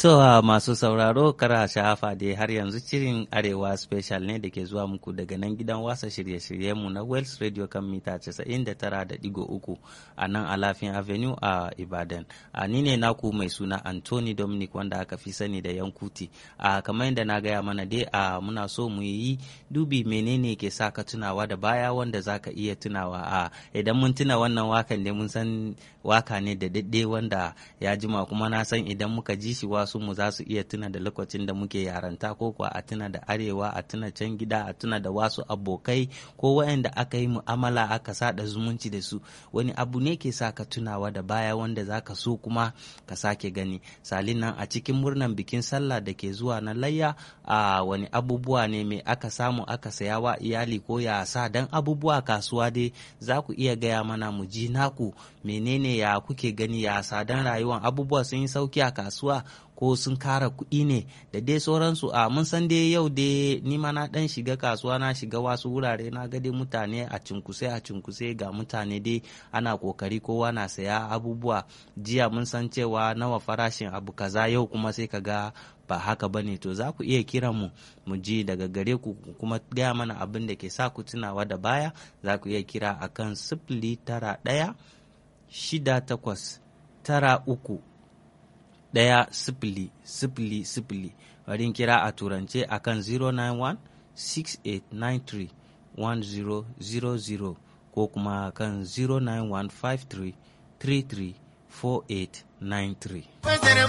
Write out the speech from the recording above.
To uh, masu sauraro kara sha'afa dai har yanzu shirin Arewa Special ne da ke zuwa muku daga nan gidan wasa shirye-shiryenmu na Wells Radio kan mita 99.3 a nan Alafin Avenue a Ibadan. A ni ne naku mai suna Anthony Dominic wanda aka fi sani da Yankuti. A kamar yadda na gaya mana dai a muna so mu yi dubi menene ke sa ka tunawa da baya wanda za ka iya tunawa a idan mun tuna wannan wakan ne mun san waka ne da daɗe wanda ya jima kuma na san idan muka ji shi wasu mu za su iya tuna da lokacin da muke yaranta ko kuwa a tuna da arewa a tuna can gida a tuna da wasu abokai ko waɗanda aka yi mu'amala aka sada zumunci da su wani abu ne ke sa ka tunawa da baya wanda za ka so kuma ka sake gani salin nan a cikin murnan bikin sallah da ke zuwa na layya a wani abubuwa ne mai aka samu aka saya wa iyali ko ya sa dan abubuwa kasuwa dai za ku iya gaya mana mu ji naku menene ya kuke gani ya sadan rayuwan abubuwa sun yi sauki a kasuwa ko sun kara kuɗi ne da dai sauransu a mun san dai yau dai ni ma na dan shiga kasuwa na shiga wasu wurare na ga dai mutane a cinkuse a cinkuse ga mutane dai ana kokari kowa na saya abubuwa jiya mun san cewa nawa farashin abu kaza yau kuma sai ka ga ba haka bane to za ku iya kiran mu mu ji daga gare ku kuma gaya mana abin da ke sa ku tunawa da baya za ku iya kira akan sifili tara ɗaya shida takwas tara uku ɗaya sifili sifili sifili bari kira a turance akan 091 6893 1000 ko kuma kan 09153 33 4893